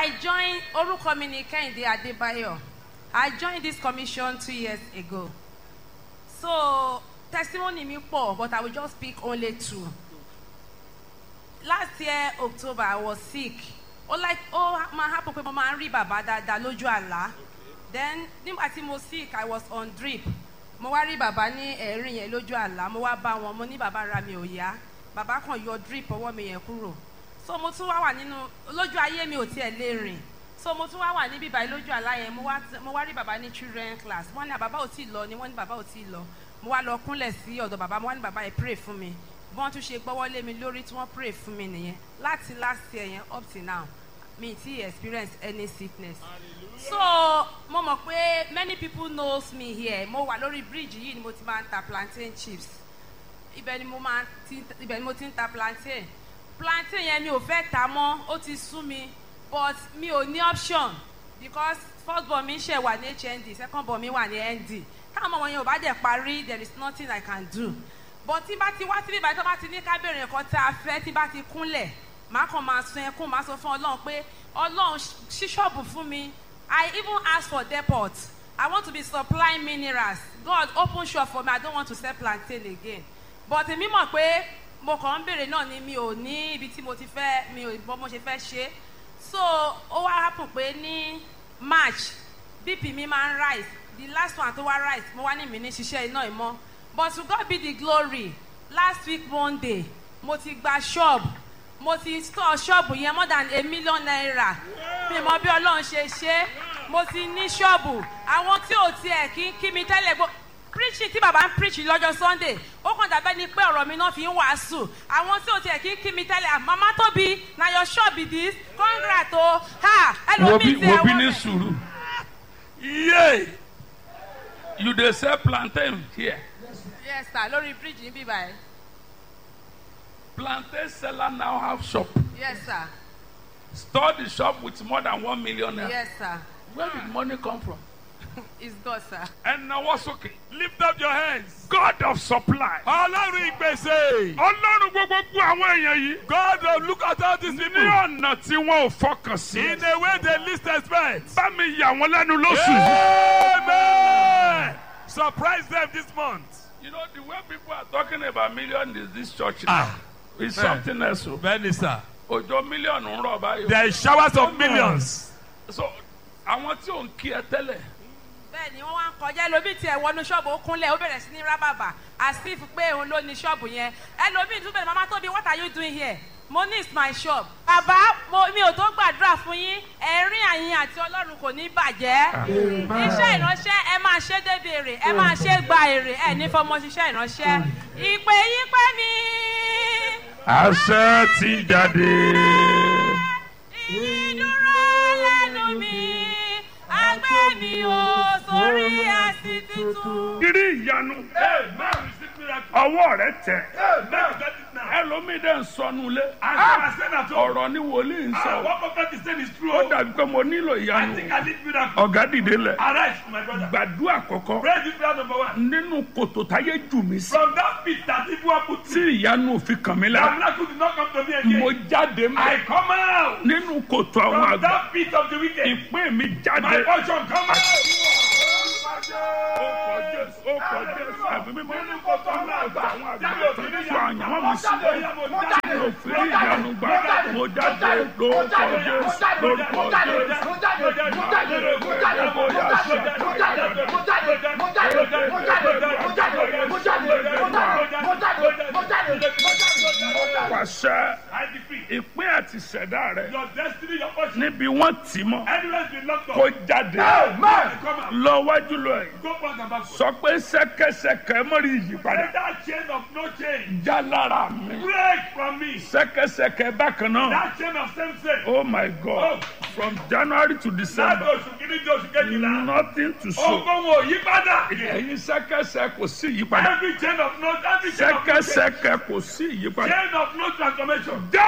I joined orúkọ mi ni Kẹ́hìndé Adébáyọ̀. I joined this commission two years ago. So testimony mi pọ̀ but I will just pick only two. Last year October I was sick. Ó like ó máa happen pé mo máa ń rí bàbá dáadáa lójú àlá. Then nígbà tí mo sick I was on drip. Mo wá rí bàbá ní ẹ̀rín yẹn lójú àlá. Mo wá bá wọn mo ní bàbá ara mi ò yá. Bàbá kan yọ drip ọwọ́ mi yẹn kúrò so mo tún wá wà nínú lójú ayé mi ò tiẹ̀ lè rìn so mo tún wá wà níbí báyìí lójú àlá yẹn mo wá mo wá rí bàbá ní children class wọ́n ní bàbá ò tí ì lọ ni wọ́n ní bàbá ò tí ì lọ mo wá lọ kúnlẹ̀ sí ọ̀dọ̀ bàbá mo wá ní bàbá yẹn pray fún mi bí wọ́n tún ṣe gbọ́wọ́ lé mi lórí tí wọ́n pray fún mi nìyẹn láti last year yẹn up till now mi ti experience any sickness so mo mọ̀ pé many people knows me here mo wà lórí bridge yìí ni mo ti máa ń ta plantain chips ibẹ̀ ni mo máa ti ibẹ̀ ni mo ti ń ta plantain plantain yẹn mi ò fẹ́ ta mọ́ ó ti sú mi but mi ò ní option because first born mi ṣe wà ní hnd second born mi wà ní nd táwọn ọmọ yẹn ò bá dẹ̀ parí there is nothing i can do but tí bá ti wá síbí ìbàdàn tó bá ti ní kábẹ̀rẹ̀ nǹkan tá a fẹ́ tí bá ti kúnlẹ̀ màá kàn máa sun ẹkún màá sọ fún ọlọ́run pé ọlọ́run ṣí ṣọ́ọ̀bù fún mi i even ask for depot i want to be supplying minerals god open shop for me i don't want to sell plantain again but èmi mọ̀ pé mo kàn ń béèrè náà ni mi ò ní ibi tí mo ti fẹ́ mi ò bọ́ mo ṣe fẹ́ ṣe so ó wá happen pé ní march bp mi máa ń rise the last one tó wá rise mo wá ní mi ní ṣiṣẹ́ iná ìmọ̀ but to God be the glory last week monday mo ti gba shop mo ti store shop yẹn more than a million naira mi mọ bí ọlọ́run ṣe ṣe mo ti ní ṣọ́ọ̀bù àwọn tí ò tiẹ̀ kí kí mi tẹ́lẹ̀ gbọ́ preaching tí bàbá ń preach lọ́jọ́ sunday ó kàn dàbẹ́ ni pé ọ̀rọ̀ mi náà fi ń wàásù àwọn tí ò tiẹ̀ kí kí mi tẹ́lẹ̀ mama tóbi na your shop be this congrats o ha wo bí ẹlòmíì ti wo bí ẹ̀wọ̀n ní rẹ̀. sùúrù yé you dey sell plantain here yes sir lórí bridge níbí báyìí plantain seller now have shop yes sir store the shop with more than one million naira yes sir where did money come from. it's God sir. ẹnáwó sókè lift up your hands. god of supply. ọlọ́run ìgbésẹ̀. ọlọ́run gbogbo àwọn èèyàn yìí. God will look at all these ní people ọ̀nà tí wọn ò fọkàn sí. in a way they least expect. bá mi yà wọ́n lẹ́nu lóṣù yìí. Amen. Surprise them this month. you know the way people are talking about million is this church now. Ah. it's Man. something else o. Bẹ́ẹ̀ni sir. òjò mílíọ̀nù ń rọ̀ báyìí. There is showers of millions. so àwọn tí ò ń kí ẹ tẹ́lẹ̀. bẹ́ẹ̀ ni wọ́n wá ń kọjá ẹlòmíì tiẹ̀ wọnú ṣọ́ọ̀bù ó kúnlẹ̀ ó bẹ̀rẹ̀ sí ní rábàbà àsìf pé òun ló ní ṣọ́ọ̀bù yẹn ẹlòmíì tún bẹ̀rẹ̀ mama tóbi what are you doing here mo ní is my shop bàbá mo mi ò tó gbàdúrà fún yín ẹ̀rín àyìn àti ọlọ́run kò ní bàjẹ́ iṣẹ́ ìránṣẹ́ ẹ máa ṣe débi èrè ẹ máa ṣe gba èrè ẹ ní fọmọ ṣiṣẹ́ ìránṣẹ́ ìpè yín pé mi àṣẹ ti jáde. ìdúró lẹ́nu mi agbẹ́ mi ò sórí ẹ̀sìn tuntun. kiri ìyanu Amen. Receive miracle. ọwọ́ rẹ tẹ̀. Amen. Get it now. ẹlòmíì dẹ̀ ń sọnù lé. And I said at home. ọ̀rọ̀ ni wòlíì ń Ah, sọ. what prophet is saying is true. ó dàbí pé mo nílò I ìyanu. think I need miracle. ọ̀gá dìde lẹ̀. Arise, my brother. gbàdúrà kọ̀kọ́. Pray this prayer number one. nínú kòtò táyé jù mí sí. From that pit that people are put tí to, ìyanu òfin kàn mí the lára. miracle did not come to me mo again. jáde I mọ́. come out nínú kòtò àwọn from àgbà. that pit of the wicked. ìpín mi My jáde. portion come out. ó kọ jésù ó kọ jésù ẹ̀mí mímọ́. Nínú kòtò àwọn àgbà. àwọn àgbà Jáde tó òfin ń ní sọ àyànmọ́ mi sí. Mo jáde. tí mo fi rí ìyanu gbà. mo jáde lórúkọ jésù lórúkọ jésù. pàṣẹ I decree ìpín àti ìṣẹ̀dá rẹ̀ your destiny, your portion, níbi wọ́n tì mọ́ anywhere been locked up. kó jáde Amen. Come out. lọ wájú lọ yìí Go back and backward. sọ pé sẹ́kẹsẹkẹ mọ́rí ìyípadà Let that chain of no change já lára mi break from me. sẹ́kẹsẹkẹ bákan náà That chain of same sin. oh my god from january to Láti december oṣù kìíní di oṣù kejìlá. nothing to show Ogun wo yí padà. ẹ̀yin sẹ́kẹsẹ kò sí ìyípadà Every chain of no every chain of no change. sẹ́kẹsẹkẹ kò sí ìyípadà Chain of no transformation. já.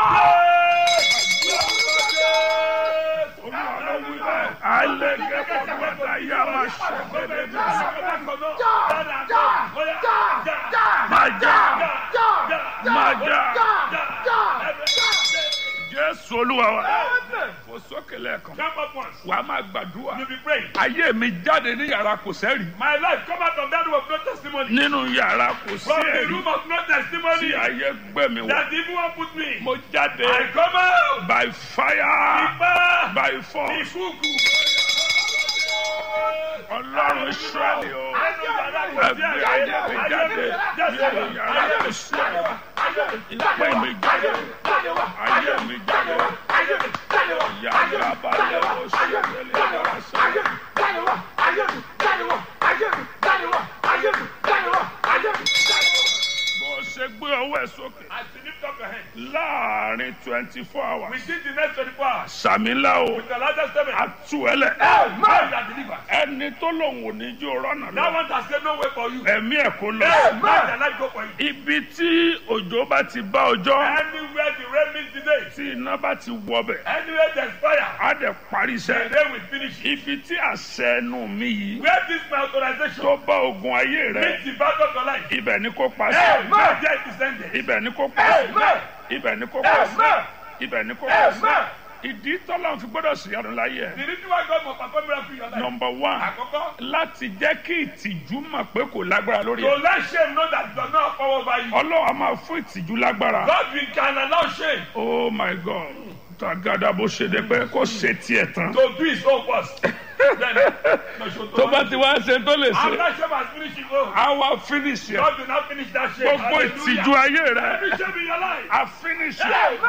Yeah. alẹ́gẹ́ bọ́dọ̀ yá máa ṣẹ̀gbẹ́dẹ́ bí máa já máa já jésù jésù olúwa wa fò sókè lẹ́ẹ̀kan Jump up once. wà á máa gbàdúrà You'll be praying. ayé mi jáde ní yàrá kò sẹ́rì My life come out of that room of no testimony. nínú yàrá kò sí From the ẹ̀rí room of no tí testimony. ayé gbé mi wọ̀ That the evil one put me. mo jáde I come out. by fire Ipa. by force Ìkúùkù. ọlọ́run israẹli o Nínú yàrá kò sí ẹgbẹ́ ẹ̀rí. ayé mi jáde nínú yàrá kò sí ẹ̀rí ìpè mi jáde ayé mi jáde yàrá balẹ̀ o sí ẹ̀rí yàrá sẹ́yìn. bó ṣe gbé ọwọ́ ẹ̀ sókè As you lift up your hand. láàrin twenty four hours Within the next 24 hours. sàmìlà o With the largest seven. àtúwẹ̀lẹ̀ Man that delivered. ẹni tó lòun ò ní jó rọ́nà That lọ one has said no way for you. ẹ̀mí ẹ̀ kó lọ. Man that life go for you. ibi tí òjò bá ti bá ọjọ́ Anywhere the rain meets today. tí iná bá ti wọbẹ̀ Anywhere there's fire. á dẹ̀ parí The iṣẹ́. rain will finish. ibi tí àṣẹ ẹnu mi yìí Where this my authorization tó bá ogun ayé rẹ meets the battle of your life. ibẹ̀ ni kò pa Hey, sí. man, there it is ended. ibẹ̀ ni kò pa Hey, sí. man. ibẹ̀ ni kò pa sí. Amen. ibẹ̀ ni kò pa sí. Amen. ìdí tọ́lá fi gbọ́dọ̀ sí ọdún láyé ẹ̀. The reason why God must perform miracle in your life. nọmba one Àkọ́kọ́. láti jẹ́ kí ìtìjú mọ̀ pé kò lágbára lórí To ẹ̀. let shame know that it does not have power over you. ọlọ́run a máa fún ìtìjú lágbára. God will can allow shame oh my god tàgádà bó ṣe dé pé kó ṣe tiẹ̀ tán. to do his own first. Then, tó bá ti wá ṣe tó lè ṣe After shame has finished his own. á wá finish ẹ̀. God will not finish that shame. gbogbo Hallelujah. ìtìjú ayé rẹ Every shame in your life. á finish Amen.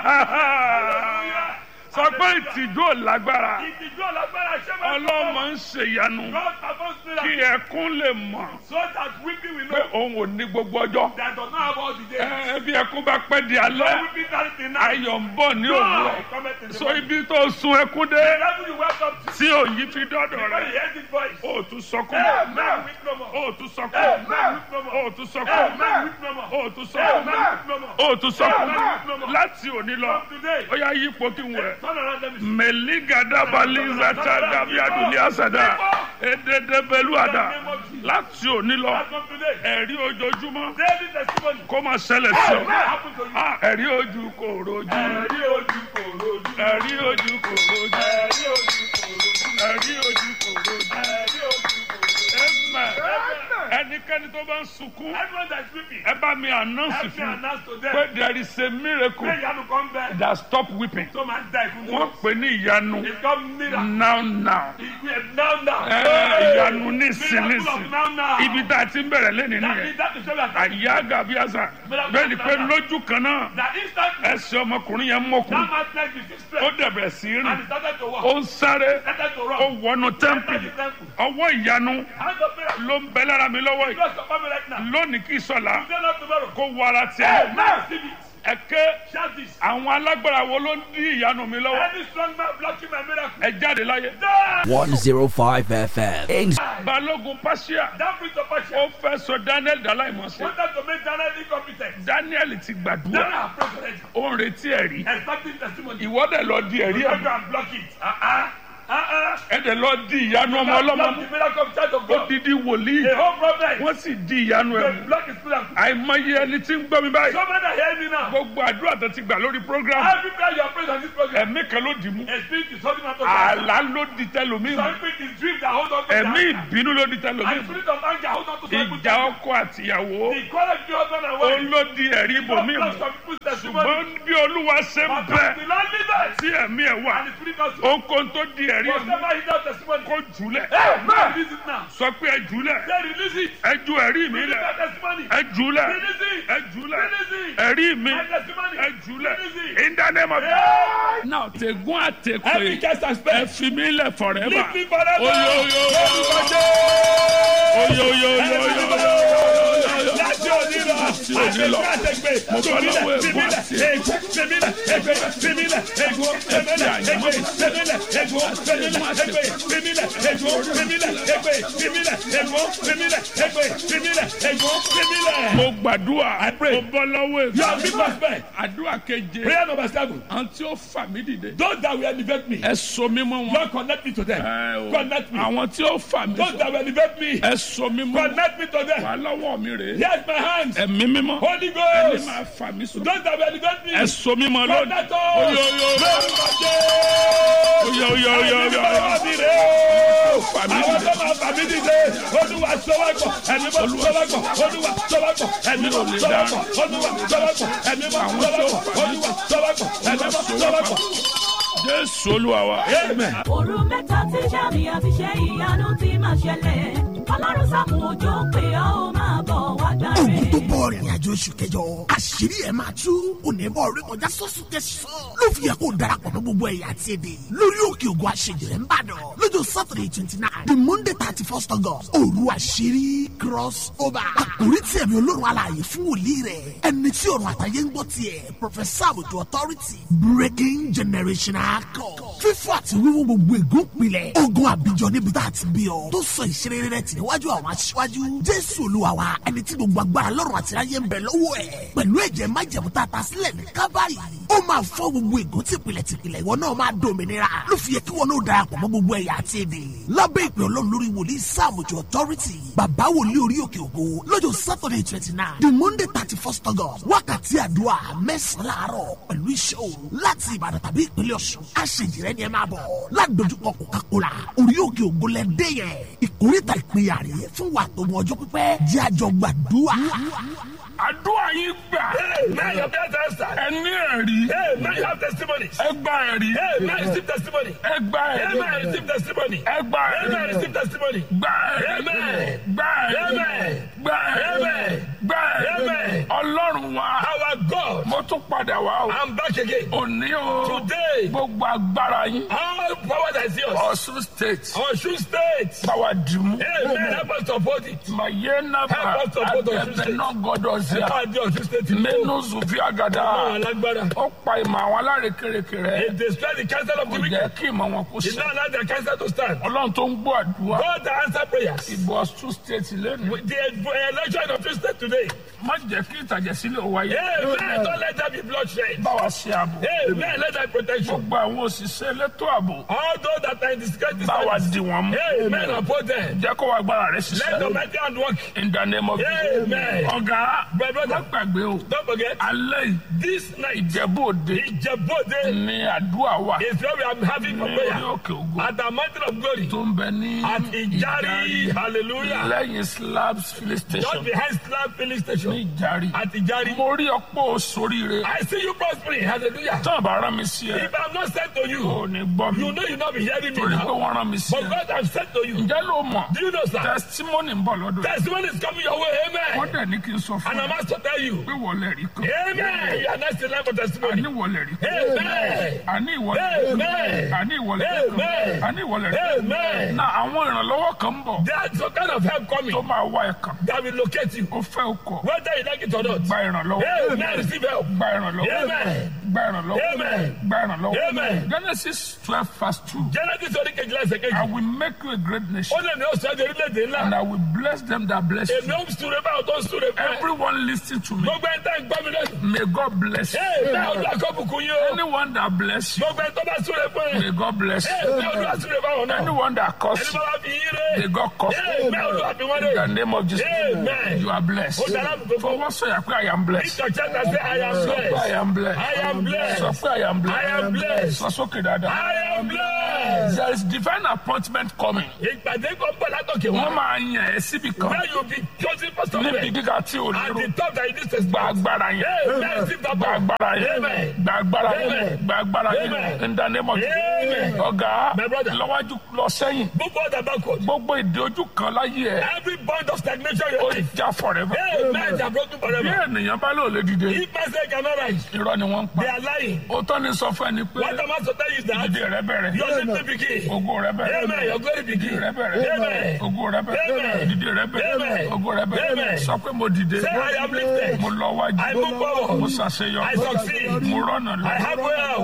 ẹ̀. sọ pé ìtìjú ò lágbára Ìtìjú ọ̀lágbára ṣé máa ń ọlọ́mọ ń ṣèyanu God performs kí miracle ẹkún lè mọ̀ so that weeping will pé know òun ò ní gbogbo ọjọ́. that does not have all the days. Ẹ, bí ẹkún bá pẹ́ di No alẹ́ weeping carry the night. ayọ̀ ń bọ̀ ní òwúrọ̀ God cometh in the so morning. ibi tó sun ẹkún dé The level you welcome to. tí òyìn fi dọ́dọ̀ When rẹ you hear this voice. ó tún sọkún Amen. Weep no more. ó tún sọkún Amen. Weep no more. ó tún sọkún Amen. Weep no more. ó tún Amen. sọkún Weep no more. ó tún sọkún Amen. láti òní lọ From today. ó yá yípo kí n wẹ̀. Turn around let me see. mẹ̀lígàdàbàlízàtà dàbíàdùnní àsàdà èdèdèbẹ̀lúàdà láti òní lọ As from today. ẹ̀rí ojoojúmọ́ Daily testimony. kó máa ṣẹlẹ̀ sí Amen. ọ. Happen to you. Ah, ẹ̀rí ojú kò rojú Ẹ̀rí ojú kò rojú. ẹ̀rí ojú kò rojú Ẹ̀rí ojú kò rojú. ẹ̀rí ojú kò rojú. Ẹ̀rí ojú kò rojú. Amen. Amen. ẹnikẹ́ni tó bá ń sunkún Everyone that's weeping. ẹ bá mi announce Help me fún un announce to pé them. there is a miracle Pé ìyanu kan bẹ. that stop weeping Tó máa ń da ìkún wọ́n pè ní ìyanu It's called miracle. now now Ìgbé now now. Ẹ, ìyanu nísìn Miracle nísìn of now now. ibi tá a ti ń bẹ̀rẹ̀ lẹ́nìí That nìyẹn is that is show that àyà gàbíàsà bẹ́ẹ̀ ni pé lójú kan náà that instantly ẹsẹ̀ ọmọkùnrin yẹn mọ̀kùn that man like the six ó strength dẹ̀bẹ̀rẹ̀ sí í and rìn he started to walk. ó ń sáré Started to ó run. wọnú Entered tẹ́ḿpìlì the temple. ọwọ́ ìyanu Hand of miracle. ló ń bẹ lára mi lọ́wọ́ yìí God support me right now. lónìí kì í sọ̀la Today not tomorrow. kó wọ ara tiẹ̀ Now receive it. ẹ̀kẹ́ Shout this. àwọn alágbára wo ló ń dí ìyanu mi lọ́wọ́ Any strong man blocking my miracle. ẹ jáde láyé. Die. 105 FM. In balógun pàṣẹ That brings up a ó fẹ́ sọ daniel dàláìmọ̀sẹ̀ wanted to make Daniel incompetent. daniel ti Daniel gbàdúrà have prayed already. ó ń retí ẹ̀rí Expecting testimony. ìwọ́dẹ̀ lọ di ẹ̀rí You ẹ̀ go and block it. Uh-uh. Uh-uh. ẹ̀dẹ̀ lọ di ìyanu ọmọ ọlọ́mọ Block mú the miracle of Church of ó God. didi wòlíì The whole problem. wọ́n sì di ìyanu ẹ̀ They mú block his miracle. àìmọye ẹni tí ń gbọ́ mi báyìí So many are hearing me now. gbogbo àdúrà tó ti gbà lórí program Every prayer you are praying on this program. ẹ̀mí kan ló dì mú A spirit is holding on to àlá ló di tẹlómi mú Some spirit is dream that hold on to ẹ̀mí that. ìbínú ló di tẹlómi And mú spirit of anger hold on to some ìjà people's ọkọ àtìyàwó The quality of husband and ó wife. ló di ẹ̀rí ibòmí Block mú some people's testimony. ṣùgbọ́n bí olúwa ṣe ń But bẹ the Lord leaders. tí ẹ̀mí ẹ̀ wà And the spirit also. ohunkóhun tó di ẹ̀rí ẹ̀ mú Whatever he does testimony. kó jùlẹ̀ Amen. Release it now. sọ pé ẹ jùlẹ̀ Say release it. ẹ ju ẹ̀rí mi Release lẹ̀ that testimony. ẹ jùlẹ̀ Release it. ẹ jùlẹ̀ Release it. ẹ̀rí mi My testimony. ẹ jùlẹ̀ Release it. in the name of Yeah. now tẹ̀gún Every àtẹ̀pẹ́ cast and ẹ spell. fi mí lẹ̀ forever Leave me forever. oyoyo oyoyo Láti òní lọ. Láti òní lọ. Àtẹ̀gbẹ́. Mo bọ́ lọ́wọ́ ẹ̀gbọ́n àti Ègbó. Fèmílẹ̀. Ègbé. Fèmílẹ̀. Ègbó. Fèmílẹ̀. Ègbé. Fèmílẹ̀. Ègbó. Fèmílẹ̀. Ègbé. Fèmílẹ̀. Ègbó. Fèmílẹ̀. Ègbé. Fèmílẹ̀. Ègbó. Fèmílẹ̀. Ègbé. Fèmílẹ̀. Ègbó. Fèmílẹ̀. mo gbàdúrà mo bọ́ lọ́wọ́ You are ẹ̀gbọ́n big prospect. àdúrà keje Prayer number seven. àǹtí ó fà mí dìde Those that will elevate me. ẹ so mí mọ́ wọn Lord connect me to them. Ẹ o. Connect me. àwọn tí ó fà mí Those sọ that will elevate me. ẹ so mí mọ́ wọn Connect me to them. wà lọ́wọ́ mi rèé Here's my hands. ẹ̀mí ẹ̀mí mímọ́ Holy ẹni Ghost. máa fà mí sùn Don't have any God ẹ so mímọ́ lónìí Protect us. oyo oyo Lórúkọ oyo Jésù. oyo oyo Ẹni oyo bá wà mí rè o. fà mí Àwọn dìde tó máa fà mí dìde. Olúwa sọ́wọ́gbọ̀. Ẹni bá sọ́wọ́gbọ̀. Olúwa sọ́wọ́gbọ̀. Ẹni bá sọ́wọ́gbọ̀. Olúwa sọ́wọ́gbọ̀. Ẹni bá sọ́wọ́gbọ̀. Olúwa sọ́wọ́gbọ̀. Ẹni bá sọ́wọ́gbọ̀. jésù olúwa wa Amen. òru mẹ́ta tí sàmì àti ṣe ìyanu ti máa ṣẹlẹ̀ ọlọ́run sàmù òjò pé ọ́ ó máa bọ̀ wá gbà ogun tó rẹ̀. bọ̀ rìnrìn àjò oṣù kẹjọ àṣírí ẹ̀ máa tú onímọ̀ orí kọjá sọ́sùn tẹ̀sán ló fi yẹ kó darapọ̀ mọ́ gbogbo ẹ̀yà àti èdè lórí òkè ògùn àṣejìrẹ́ ń bàdàn lọ́jọ́ saturday twenty nine the monday thirty first august òru àṣírí cross over àkórí tí ẹ̀mí olórun alààyè fún wòlíì rẹ̀ ẹni tí ọ̀run àtàyè ń gbọ́ tiẹ̀ professor àbùtù authority breaking generational code fífọ́ àti wíwú gbogbo ègún pilẹ̀ ogun àbíjọ níbi tá a ti bí ọ tó sọ ìṣeré rẹ̀ tì níwájú àwọn aṣíwájú jésù olúwa wa ẹni tí gbogbo agbára lọ́rùn àti ayé ń bẹ lọ́wọ́ ẹ̀ pẹ̀lú ẹ̀jẹ̀ májẹ̀mú tá a ta sílẹ̀ ní kábàárì ó máa fọ́ gbogbo ègún tìpìlẹ̀ tìpìlẹ̀ ìwọ náà máa dòmìnira ló fi yẹ kí wọn náà darapọ̀ mọ́ gbogbo ẹ̀yà àti èdè lábẹ́ ìpè ọlọ́run lórí wòlíì sáàmùjọ authority bàbá wòlíì orí òkè ògo lọ́jọ́ saturday twenty nine the monday thirty first august wákàtí àdúrà mẹ́sàn-án láàárọ̀ pẹ̀lú iṣẹ́ òru láti ìbàdàn tàbí ìpínlẹ̀ ọ̀ṣun àṣejìrẹ́ ni ẹ máa bọ̀ ládojúkọ coca-cola orí òkè ògo lẹ́dẹ́ yẹn ìkórìtà ìpínyà rèé fún wa tó mọ ọjọ́ pípẹ́ jẹ́ àjọ gbàdúrà. àdúrà yín gbà Now your prayer answer. ẹni ẹ̀rí Hey, now you have testimonies. ẹ gba ẹ̀rí Hey, now you receive testimony. ẹ gba ẹ̀rí Amen. Receive testimony. ẹ gba Amen. ẹ̀rí Receive testimony. gba ẹ̀rí Amen. gba ẹ̀rí Amen. gba ẹ̀rí Amen. gba ẹ̀rí Amen. ọlọ́run wa Our God. mo tún padà wá o I'm back again. òní o Today. gbogbo agbára yín All power that is yours. ọ̀ṣun state Ọ̀ṣun state. báwa dìmú Amen. Help us to uphold it. mayena ba Help us to uphold Ọ̀ṣun abẹbẹ state. náà gbọdọ sí Ẹ a máa di Ọ̀ṣun state. mẹnu zufi agada Àwọn alágbára. ó pa ìmọ̀ àwọn alárekereke rẹ It destroy the counsel of kò the jẹ́ wicked. kí ìmọ̀ wọn kó Did sẹ́ not allow their counsel to stand. ọlọ́run tó ń gbọ́ àdúrà God that answer prayers. ìbò ọ̀ṣun state lẹ́nu With the election of Ọ̀ṣun state today. má jẹ́ kí ìtàjẹ̀sílẹ̀ ó wáyé Amen. Don't let there be bloodshed. báwa ṣe àbò Amen. Let there be protection. gbogbo àwọn òṣìṣẹ́ elétò ààbò All those that are in the security báwa service. dì wọ́n mú Amen. Uphold them. jẹ́ kó wá agbára rẹ Let the ṣiṣẹ́ mighty hand work. in the name of Amen. ọ̀gá My brother. má gbàgbé o Don't forget. alẹ́ yìí This night. ìjẹ̀bú òde Ìjẹ̀bú-Òde ní àdúrà wà is where we are having for ní orí prayer. òkè ògo At the mountain of glory. tó ń bẹ ní At Ìjàrí. Hallelujah. lẹ́yìn slabs filling Just station behind Slab filling ní station. ìjàrí. At Ìjàrí. mo rí ọ̀pọ̀ sóríire I see you prospering. Hallelujah. tán bá rán mi sí ẹ If I'm not sent to ò you, ní gbọ́ mi you know you not be hearing me torí pé now. wọ́n rán mi sí But ẹ. God has sent to you. ǹjẹ́ ló mọ̀ Do you know, sir? testimony ń bọ̀ lọ́dọ̀ rẹ̀ Testimony is coming your way. wọ́n Amen. dẹ̀ ní kí n sọ fún And I'm ẹ asked to tell you. pé wọlé rí kan Amen. You are next in line for testimony. àní wọlé rí kan Amen. àní ìwọlé rí kan Amen. àní ìwọlé rí kan Amen. àní ìwọlé rí kan Amen. na àwọn ìrànlọ́wọ́ kan ń bọ̀ There's some kind of help coming tó máa wá ẹ̀ kan that will locate you. ó fẹ́ o kọ̀ Whether you like it or not. gba ìrànlọ́wọ́ Amen. Receive help. gba ìrànlọ́wọ́ Amen. gba ìrànlọ́wọ́ Amen. gba ìrànlọ́wọ́ Amen. Genesis twelve verse two Genesis orí kejìlá ẹsẹ̀ I kejì. will make you a great Ó nation lè ní oṣù ẹ̀jẹ̀ orílẹ̀-èdè and ńlá. I will bless them that bless you. Èmi ó súre báwo tó ń súre fún ẹ. Everyone listen to me. Gbogbo ẹ̀ ń tẹ́ ń gbọ́ mi lẹ́nu. May God bless you. Ee bẹ́ẹ̀ olúwa kó bùkún yín o. Anyone that bless you, Gbogbo ẹ̀ tó bá súre fún ẹ. may God bless Ee you. bẹ́ẹ̀ olúwa súre fáwọn náà. Anyone that Ẹni curse bá you, wá fi yín ré. may God curse Ee you. bẹ́ẹ̀ olúwa fi wọ́n In the ré. name of Jesus, Amen. you are blessed. Ó dára bùkún For fún. what say I pray I am blessed. Ìjọ church say I am Sọ pé I blessed. am blessed. I am blessed. Sọ pé I am I am blessed. blessed. Sọ sókè dáadáa. I am blessed. There is divine appointment coming. Ìpàdé kan bọ̀ látọ̀kẹ̀ Wọ́n wá. máa yàn ẹ́ síbi kan. Where you be chosen for Níbi somewhere. gíga tí o At lérò. the top that you need to Gba stand. agbára yẹn. Amen. Receive that Gba power. agbára yẹn. Amen. Gba agbára yẹn. Amen. Gba agbára yẹn. Amen. In the name of Jesus. Amen. Ọ̀gá My brother. lọ́wájú lọ sẹ́yìn. Move forward and backward. Gbogbo ìdí ojú kan láyé ẹ̀. Every point of stagnation in Ó your life. já forever. Amen. They are broken Bí forever. ènìyàn bá lò lè dìde. If man say cannot rise, Irọ́ ni wọ́n ń pa. they are lying. Ó tọ́ ni sọ fún ẹni pé What am I to tell you is that ìdíje rẹ bẹ̀rẹ̀. your little begin. Ògo rẹ bẹ̀rẹ̀. Amen. Your glory Ìdí begin. rẹ bẹ̀rẹ̀. Amen. Ògo rẹ bẹ̀rẹ̀. Amen. Ìdíje rẹ bẹ̀rẹ̀. Amen. Ògo rẹ bẹ̀rẹ̀. Amen. Sọ pé mo dìde. Say I am lifted. Mo lọ wájú. I move forward. Mo ṣàṣeyọrí. I succeed. Mo rọ́nà lọ. I have wealth. Mo rógò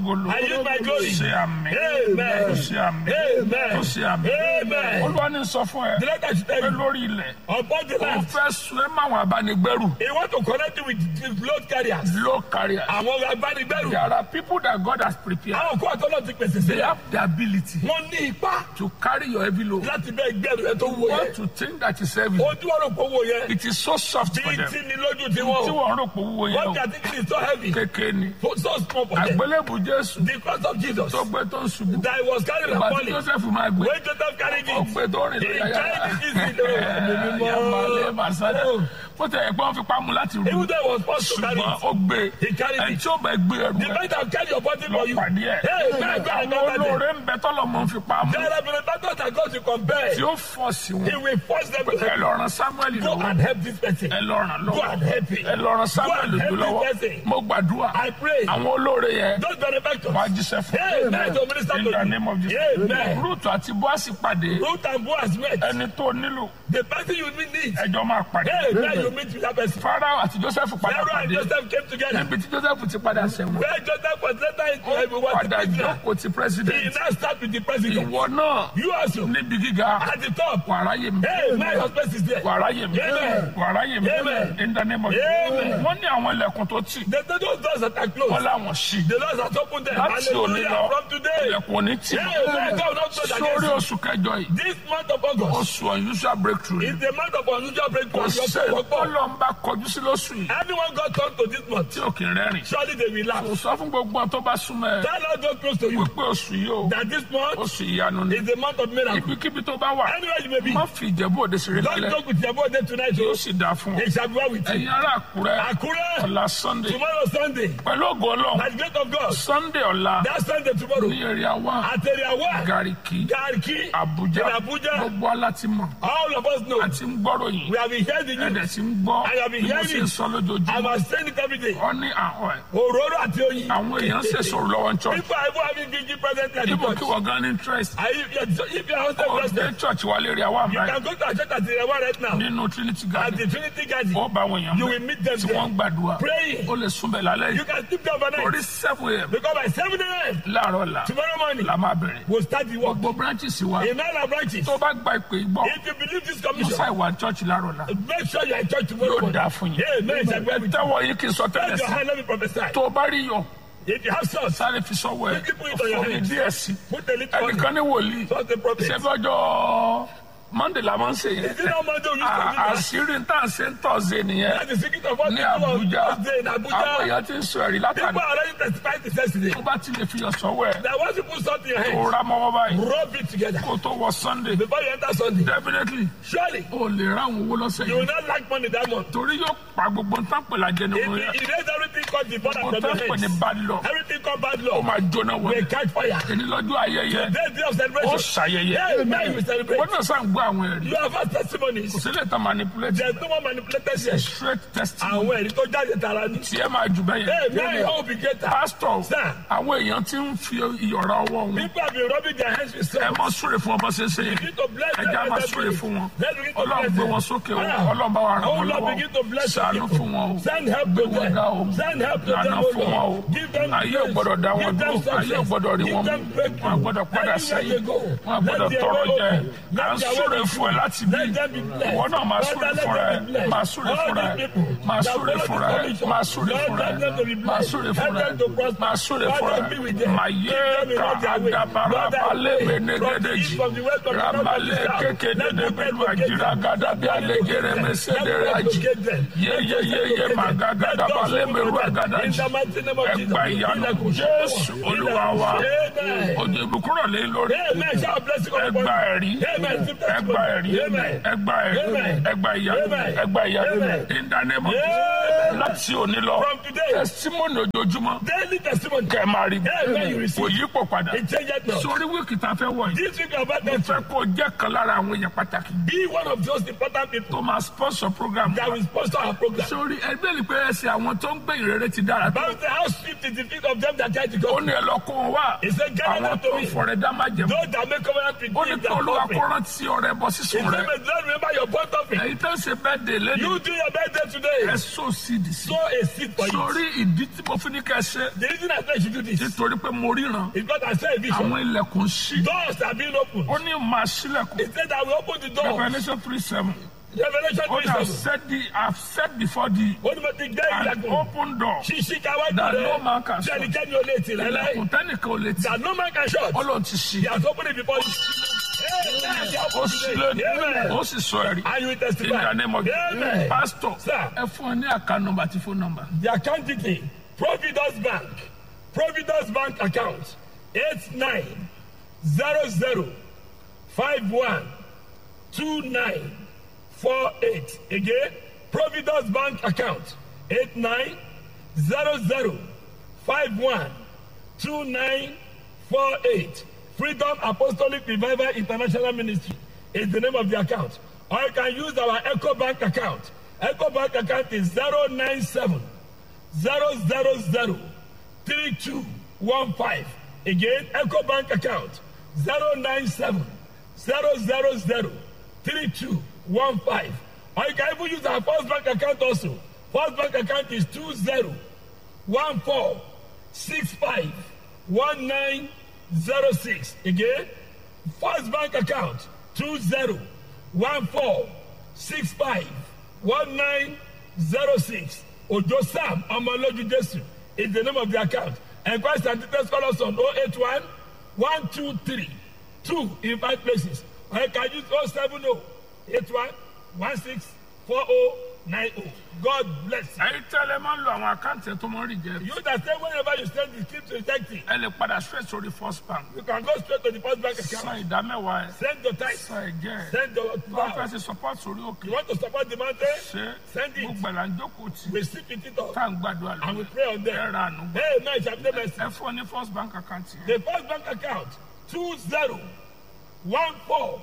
ògolo I use my glory. ṣe àmì Amen. tó ṣe àmì Amen. tó ṣe àmì Amen. olúwa ní sọ fún ẹ The Lord has pé tell you, lórí ilẹ̀ upon the ó land, fẹ́ sun ẹ máwọn abánigbẹ́rù he want to connect you with the load carriers. low carrier Àwọn agbanigbẹ́rù. there are people that God has prepared Àwọn kó àtọ́lọ́ ti pèsè they sílẹ̀. have the ability Wọ́n ní ipá to carry your heavy load láti bẹ́ gbẹ́rù ẹ tó wo what yẹn. to think that is heavy Ojú ọ̀rọ̀ kò wo yẹn. it is so soft for Bí them tí ni lójú ti tí wọ́n. wọ́n rò pé owó yẹn What o they are thinking is so heavy. kékeré ni So small for them. àgbélébù Jésù The cross of Jesus tó gbé tó ń ṣubú that he was carrying ìgbà and tí falling. Joseph máa gbé When Joseph carried ó it, gbé tó rìn he lórí ayára carried it easily. Ẹ̀mí mímọ́. yamalé masada bó tẹ̀ ẹ́ pé wọ́n fi pamọ́ láti rú Even though he was forced to carry ṣùgbọ́n it, ó gbé he carried ẹ̀ it. tí ó bẹ gbé ẹrù The rẹ̀ man that carry your body lọ for you. pàdé ẹ̀ Hey, man, God, àwọn God, God. olóore ń bẹ tọ́lọ̀ mọ́ fi pamọ́ There have been battles that God to compare. tí ó fọ̀ sí He wọn will force them to ẹ help. lọ ran Samuel Go lọ́wọ́ and help this person. ẹ lọ ràn Go lọ́wọ́ and help him. ẹ lọ ran Samuel Go and help jù lọ́wọ́ this person. mo gbàdúrà I pray. àwọn olóore yẹn Those benefactors. wàá jíṣẹ́ fún Amen. To minister in to the name of you. Jesus Amen. Ruth àti Boasi pàdé Ruth and Boaz met. ẹni tó nílò The person you need. ẹjọ́ máa pàdé Amen. You meet with that person. Farao àti Joseph padà Pharaoh and pàdé Joseph came together. níbi tí Joseph ti padà sẹ́wọ̀n Where Joseph was later into everyone. padà jókòó ti He president now start with the president. ìwọ náà You also. níbi gíga At the top. wàrà yé mi Amen. Your space is there. wàrà yé mi Amen. wàrà yé mi Amen. in the name of Amen. wọ́n ní àwọn ilẹ̀kùn tó tì The, the, those doors that are wọ́n closed. láwọn ṣí The Lord has opened them. láti òní lọ Hallelujah. From today. ilẹ̀kùn òní tì Amen. God will not close sórí against oṣù kẹjọ yìí you. This month of August oṣù unusual breakthrough is the month of unusual breakthrough. kò Your sẹ́ faith will come. tọ́lọ́ ń bá kọjú sí lóṣù yìí Anyone got turned to this month, tí ò kì í rẹ́rìn surely they will laugh. kò sọ fún gbogbo àwọn tó bá súnmọ́ ẹ Tell Lord God close to you wípé oṣù yìí o that this month oṣù ìyanu ni is the month of miracle. ibikíbi tó bá wà Anywhere you may be, má fi ìjẹ̀bú òde ṣeré don't lálẹ́ talk with your body tonight. yóò Oh, sì dáa fún ọ it shall be well with you. ẹ̀yin ará àkúrẹ́ Akure, ọ̀la sunday tomorrow Sunday, pẹ̀lú ògo ọlọ́run by the grace of God, sunday ọ̀la that Sunday tomorrow, ní èrè àwa at area one, gàríkì Garki, àbújá in Abuja, gbogbo aláti mọ̀ all of us know. àti ń gbọ́rọ̀ yìí We have been hearing the ẹ̀dẹ̀ news. tí ń gbọ́ I have been bí mo hearing ṣe ń it. sọ I lójoojúmọ́ was saying it every day. ọ ní àwọn ẹ̀ Òróró àti oyin. àwọn èèyàn ṣe sọ̀rọ̀ lọ́wọ́ ń church People are even having vigil presently at the ibo kí church. wọ́n gan ní interest Are you, if you are hosted ó dé president, church wa lè rí àwa you àmì can go to a church at the one right now. nínú trinity At garden the Trinity Garden, ó bá àwọn èèyàn you bẹ̀ will meet them tí wọ́n ń there. gbàdúrà Praying. ó lè súnbẹ̀ lálẹ́ You yìí can sleep there orí overnight. seven a.m. Because by 7 a.m. láàárọ̀ la tomorrow morning, la máa bẹ̀rẹ̀ we'll start the work. gbogbo branches wa In all our branches, tó bá gba ìpè gbọ́ if you believe this musa commission, ìwà church láàárọ̀ la make sure you are in church tomorrow yóò morning. dáa fún yín Amen. Shall be well with you. tẹ́wọ̀ yín kì í sọ tẹ́lẹ̀ Raise your sí hand, let me prophesy. tó o bá rí yọ If you have sons, sáré fi sọ́wọ́ ẹ̀ Make it put it on your fún mi hands. díẹ̀ sí put a little on it. ẹnìkan ní wòlíì Trust the prophet. ṣe fi ọjọ́ monday la máa ń ṣe yẹn Is it not Monday we used to do À- that? àṣírí tá à ń ṣe ń tọ̀sẹ̀ nìyẹn That's the secret of what ní we do on Àbújá Thursday in àwọn Abuja. èèyàn ti ń sọ ẹ̀rí People látàrí are already testifying to yesterday. tó bá ti lè fi yọ sọ́wọ́ ẹ̀ That once you put something in your kó hand, rá mọ́wọ́ báyìí rub it together. kó tó wọ sunday Before you enter Sunday, definitely surely o lè ráwọn owó lọ́sẹ̀ you will yìí not lack money that month. torí yóò pa gbogbo nǹkan pèlà jẹ If nínú you yẹn erase everything called the border gbogbo from nǹkan your pè ní hands, bad luck everything called bad ó law máa jóná wọlé will catch fire. èyí lọ́jọ́ ayẹyẹ Today day of ó celebration. ṣàyẹyẹ Yeah, now you will celebrate. wọ́n náà sàn gbọ́ àwọn ẹ̀rí You have had testimonies. kò sílẹ̀ tán manipulate There's no more manipulated here. straight testimony Àwọn ẹ̀rí tó jáde tara ni. tí ẹ máa jù bẹ́ẹ̀ Hey, yẹn now you hope you get that. pastor Sir. àwọn èèyàn ti ń fi ìyọ̀ra ọwọ́ wọn People have been rubbing their hands with ẹ salt. mọ súre fún ọmọ ṣẹṣẹ You need to bless them. ẹjẹ á máa and súre them. fún wọn Let's begin to ọlọ́run bless gbé them. wọn sókè o Ah. ọlọ́run bá wa ràn Oh wọn Lord, begin to lọ́wọ́ bless your ṣàánú people. fún wọn o Send help gbé to wọn them. ga o Send help to lànà them, O fún wọn o Lord. Give them ayé ò grace. gbọ́dọ̀ dá wọn Give them dúró ayé ò success. gbọ́dọ̀ rí Give wọn mú them breakthrough. wọn gbọ́dọ̀ padà Anywhere sẹ́yìn they go, wọn gbọ́dọ̀ let their tọrọ way jẹ open. à ń Let their súre way fún ẹ open. láti bí Let them be blessed. ìwọ náà máa Father, súre let fún them ẹ be blessed. máa súre All fún ẹ these people máa that súre follow fún this ẹ commission, máa súre Lord, fún let ẹ them to be máa blessed. súre Help fún ẹ them to prosper. máa súre fún Father, be ẹ with them. máa Keep yé them in ká all their way. àdàbàrà Lord, I balẹ̀ pray from the gbẹ̀nẹ́gẹ́dẹ́jì east, from the west, from the north, from the ramale south. kékeré Let them pẹ̀lú get àjìrà gàdá bí alẹ́gẹ̀rẹ̀ mẹsẹ̀dẹ̀rẹ̀ àjì yeyeyeye màgàgàdà balẹ̀ mẹrù àgàdà jì ẹgbà ìyanu jésù olúwa wa òjò ìbùkúrọ̀ lé lórí ẹgbà ẹ̀rí ẹgbà ẹ̀rí ẹgbà ẹ̀rí ẹgbà ìyanu ẹgbà ìyanu ìdánimọ̀ láti òní lọ From today. testimony ojoojúmọ́ Daily testimony. kẹ́ ẹ máa rí Amen, you receive. kò yípo padà It changes not. sórí wíìkì tá a fẹ́ wọ̀ yìí This week about mo them fẹ́ kó jẹ́ kan lára àwọn èèyàn pàtàkì be one of those important people tó máa sponsor program that will sponsor our program. sórí ẹgbẹ́ ni pé ẹsẹ̀ àwọn tó ń gbé ìrere ti dára tó Bible says how swift is the feet of them that try to ó go. ní ẹ lọ kó wọn wá He said, gather àwọn them tó to ń me. fọrẹ dá má jẹ Those that make covenant with ó me ní kí that olúwa love me. kó rántí ọrẹ bọ If sísun you rẹ may not remember your point of it, èyí tó ń ṣe bẹ́ẹ̀ dé lẹ́nu you do your birthday ẹ today. sọ sídìí sí Sow a seed for you. sórí ìdí tí mo fi ní kẹ́ ẹ ṣe The reason I say you should do this is nítorí pé mo ríran because I saw a vision. àwọn ilẹ̀kùn ṣí Doors are being opened. ó ní máa ṣílẹ̀kùn He said I will open the door. revolution three seven Revelation ó ní I 3 7. said the I have said before the Ó ní mo ti gbé an ilẹ̀kùn. open door Ṣíṣí káwájú that no rẹ̀. man can Ṣé shut ẹnikẹ́ni ò lè tì láéláé? ilẹ̀kùn tẹ́nìkan ò lè tì That no man can shut. ó lóun ti ṣí He has opened it before you. ó ṣí lónìí Amen. ó sì sọ ẹ̀rí And you will in the testify. name of Amen. pastor Sir. ẹ fún ẹ ní àká nọmba àti fóònù nọmba The account detail Providence Bank Providence Bank account eight nine zero zero five one two nine four eight again Providence Bank account eight nine zero zero five one two nine four eight Freedom Apostolic Revival International Ministry is the name of the account or you can use our Echo Bank account Echo Bank account is zero nine seven zero zero zero three two one five again eco bank account zero nine seven zero zero zero three two one five or you can even use our first bank account also first bank account is two zero one four six five one nine zero six again first bank account two zero one four six five one nine zero six ojo sam ọmọlójú jésù is the name of the account enquest and details call us on oh eight one one two three two in five places or you can use oh seven oh eight one one six four oh nine oh god bless you. ẹ̀yin tẹ́lẹ̀ máa ń lo àwọn àkáǹtì ẹ̀ tó máa ń rí jẹ you that say whenever you send the keep rejecting ẹ lè padà straight sórí first bank you can go straight to the first bank san account ìdá mẹ́wàá ẹ̀ send your tithe san ẹ̀jẹ̀ ẹ̀ send your wọ́n fẹ́ vow ṣe support sórí òkè you want to support the mountain ṣe send it gbogbo ẹ̀ là ń jókòó tì we sleep with it all tá à ń gbàdúrà and we lórí pray on ẹ̀ them ra àánú gbọ́ hey man shall be mercy. ẹ fún ọ ní first bank account yẹn The first bank account two zero one four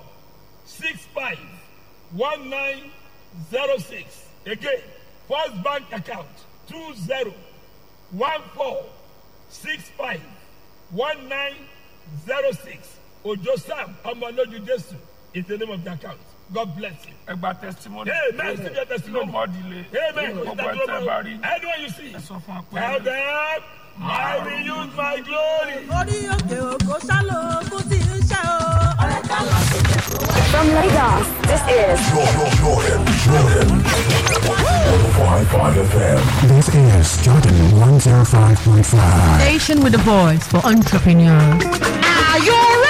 six five one nine zero six. Again, first bank account two zero one four six five one nine zero six. Ojo Sam Omoloju Jesu is the name of the account. God bless you. ẹ gba testimony Amen. Receive your testimony. no more delay Amen. gbogbo ẹ̀ tẹ́ bá rí Anyone you see, ẹ sọ fún wa tell pé them, I will use my glory. orí òkè òkò sálò ogún tí ń ṣe o. ọ̀rẹ́ ká lọ sí ẹ̀kọ́ wá. From Lagos, this is Jordan, Jordan, Jordan. 105.5 FM. This is Jordan 105.5. Station with a voice for entrepreneurs. Are you ready?